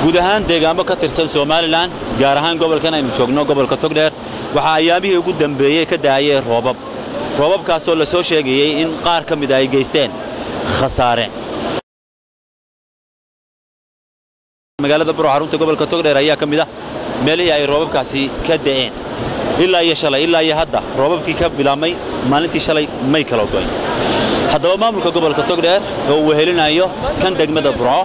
guud ahaan deegaamo ka tirsan somalilan gaar ahaan gobolkan aynu joogno gobolka togdheer waxaa ayaamihii ugu dambeeyey ka daayay roobab roobabkaasoo la soo sheegayey in qaar ka mida ay geysteen khasaare magaalada buro xarunta gobolka togdheer ayaa ka mid ah meelihii ay roobabkaasi ka da'een ilaa iyo shalay ilaa iyo hadda roobabkii ka bilaabmay maalintii shalay may kala goyn haddaba maamulka gobolka togdheer oo uu wehelinayo kan degmada burco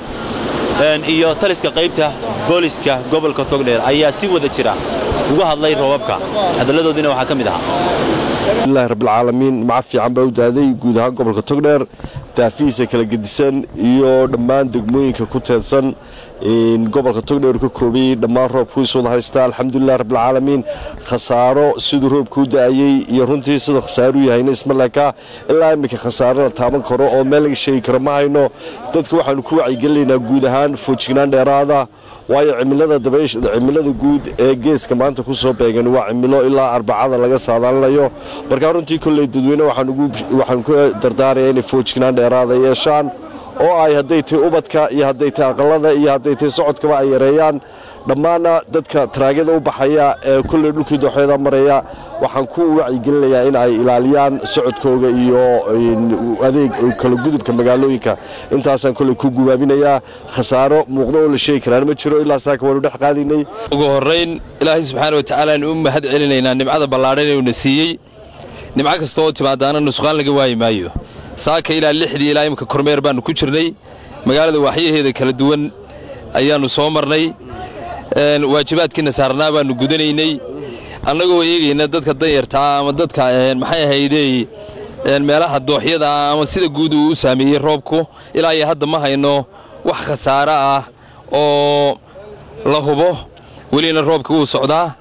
iyo taliska qaybta booliska gobolka togdheer ayaa si wada jira uga hadlay roobabka hadalladoodiina waxaa ka mid ahaa ilahi rabbilcaalamiin maca fiican baa u daaday guud ahaan gobolka togdheer daafihiisa kala gedisan iyo dhammaan degmooyinka ku teedsan gobolka togdheer ka koobayey dhammaan roobkuiis wada haysta alxamdulilah rabbilcaalamiin khasaaro siduu roobka u da'ayey iyo runtii sida khasaaruu yahayna ismaleka ilaa iminka khasaaro la taaban karo oo meel laga sheegi karo ma hayno dadka waxaanu ku wacyigelinaynaa guud ahaan foojignaan dheeraada waayo cimilada guud ee geeska maanta ku soo beegan waa cimilo ilaa arbacada laga saadaalinayo markaa runtii kolley dadweyne waxaanu ku dardaaraya inay foojignaan dheeraada yeeshaan oo ay hadday tahay ubadka iyo hadday tahay aqalada iyo hadday tahay socodkaba ay yareeyaan dhammaanna dadka taraagyada u baxaya ee kolley dhulkii dooxyada maraya waxaan ku wacyigelinayaa in ay ilaaliyaan socodkooga iyo adeeg kala gudubka magaalooyinka intaasaan kolley ku gubaabinayaa khasaaro muuqdo oo la sheegi karaan ma jiro ilaa saaka waanu dhex qaadaynay ugu horrayn ilaahay subxaana wa tacaala aanu u mahad celinaynaa nimcada ballaadhan ee uuna siiyey nimco kasta oo timaadaana nusqaan laga waayi maayo saaka ilaa lixdii ilaa imika kormeer baannu ku jirnay magaalada waaxyaheeda kala duwan ayaannu soo marnay waajibaadkiina saarnaa baannu gudanaynay annagoo eegayna dadka danyartaa ama dadka maxay ahaydey meelaha dooxyada ah ama sida guud uu u saameeyey roobku ilaa iyo hadda ma hayno wax khasaare ah oo la hubo welina roobka wuu socdaa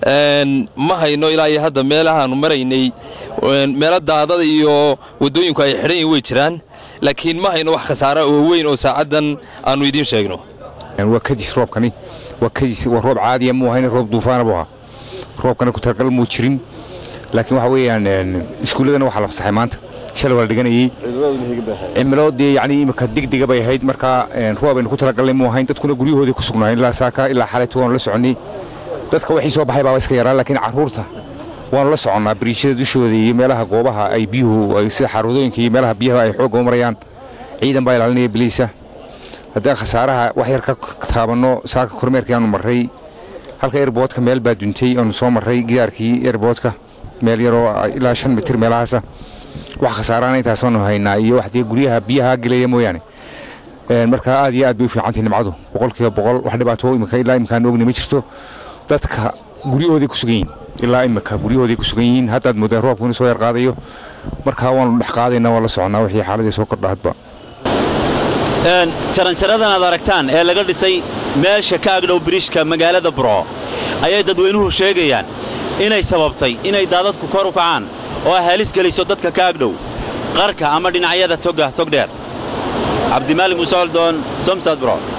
ma hayno ilaa iyo hadda meelahaannu maraynay meelo daadada iyo waddooyinku ay xidhan yihin way jiraan laakiin ma hayno wax khasaara oo weyn oo saacaddan aannu idiin sheegno waa kadis roobkani waa kadis waa roob caadiya muu ahayn roob duufaana buu ahaa roobkana ku talagal muu jirin laakiin waxa weeyaan iskuulladana waxaa la fasaxay maanta shalay waa la dhiganayey cimilo dee yacni imika degdega bay ahayd markaa roob aynu ku talagalnay muu ahayn dadkuna guryahoodii ku sugnaayeen ilaa saaka ilaa xalayta waanu la soconnay dadka wixii soo baxay baaba iska yaraa laakiin carruurta waanu la soconnaa bariijyada dushooda iyo meelaha goobaha ay biyuhu sida xaruudooyinka iyo meelaha biyaha ay xoogga u marayaan ciidan baa ilaalinaya biliisa haddaan khasaaraha wax yar ka taabanno saaka kormeerkii aanu marray halka erboodka meel baa duntay aanu soo marray gidaarkii erboodka meel yaroo ilaa shan mitir meelahaasa wax khasaaraana intaasaanu haynaa iyo wax dee guryaha biyaha gelaya mooyaane markaa aad iyo aad bay u fiicantahay nimcadu boqolkiiba boqol wax dhibaato imika ilaa imkaan ogni ma jirto dadka guryahooday ku sugan yihiin ilaa imika guryahooday ku sugan yihiin haddaad moodaan roobku inuu soo yar qaadayo markaa waanu dhex qaadaynaa waa la soconnaa wixii xaaladii soo kordha hadba jaranjaradan aad aragtaan ee laga dhisay meesha ka agdhow biriishka magaalada burco ayay dadweynuhu sheegayaan inay sababtay inay daadadku kor u kacaan oo ay halis geliso dadka ka agdhow qarka ama dhinacyada toga togdheer cabdimaalig muuse oldoon somsad burco